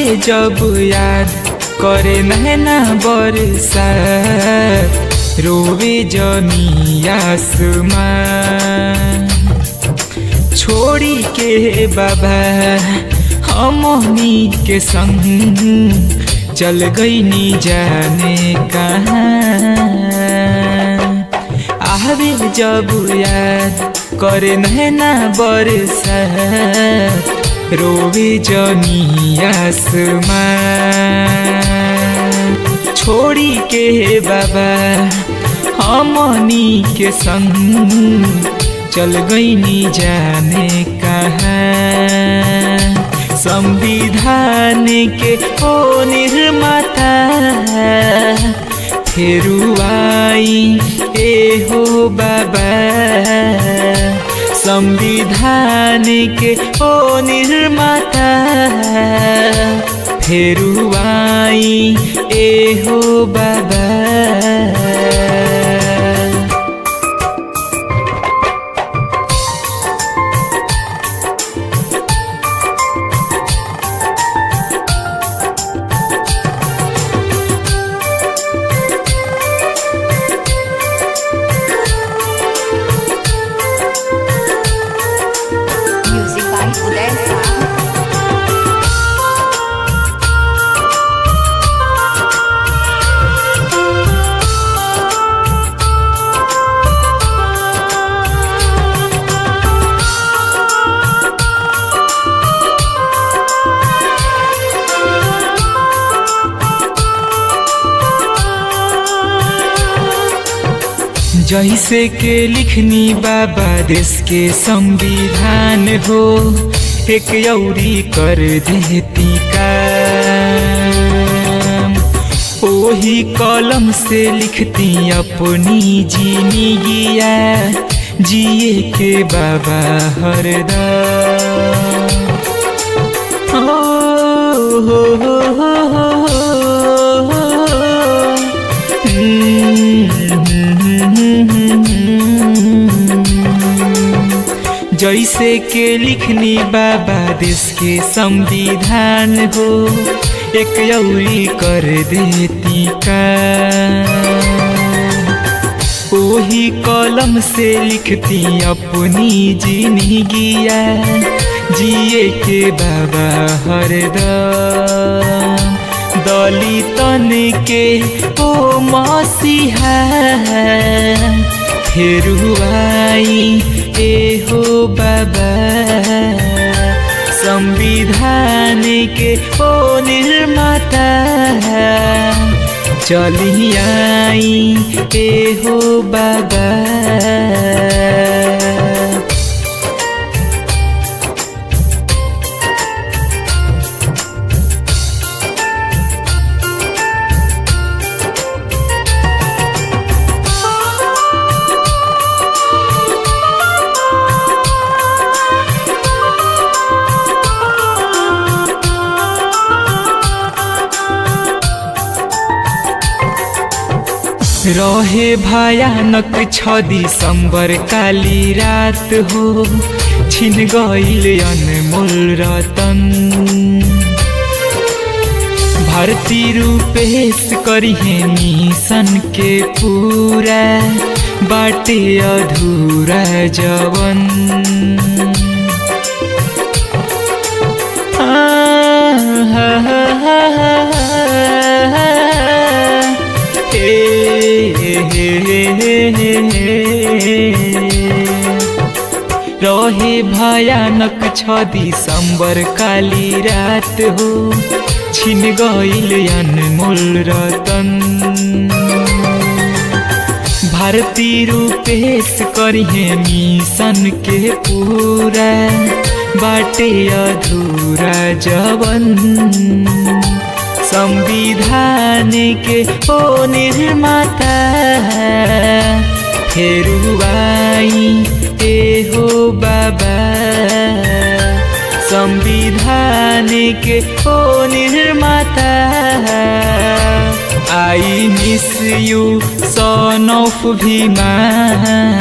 जब याद करे नैना बरसा रोवे जमी आसमान छोड़ी के बाबा हमनी के संग चल गई नी जाने कहाँ आवे जब याद करे नैना बरसा रोवे जमी आसमान छोड़ी के बाबा हमनी के संग चल गई नी जाने कहाँ संविधान के ओ निर्माता फेरुआई ए हो बाबा संविधान के ओ निर्माता फेरुआई ए हो बाबा Music by Uday Shah. जैसे के लिखनी बाबा देश के संविधान हो एक यौरी कर देती काम ओही कलम से लिखती अपनी जीनी गिया जिए के बाबा हरदम हो हो हो हो हो जैसे के लिखनी बाबा देश के संविधान हो एक यौरी कर देती का ओही कलम से लिखती अपनी जिंदगिया जिए के बाबा हरदम दलितन के ओ मसीहा फेरुआई ए हो बाबा संविधान के ओ निर्माता चली आई ए हो बाबा रहे भयानक छ दिसंबर काली रात हो छिन गईल अनमोल रतन भारती रूपेश करिहे मिशन के पूरा बाटे अधूरा जवन रहे भयानक छ दिसंबर काली रात हो छिन गईल अनमोल रतन भारती रूपेश करिहे मिशन के पूरा बाटे अधूरा जवन संविधान के ओ निर्माता फेरुआई ए हो बाबा संविधान के ओ निर्माता I miss you son of Bhima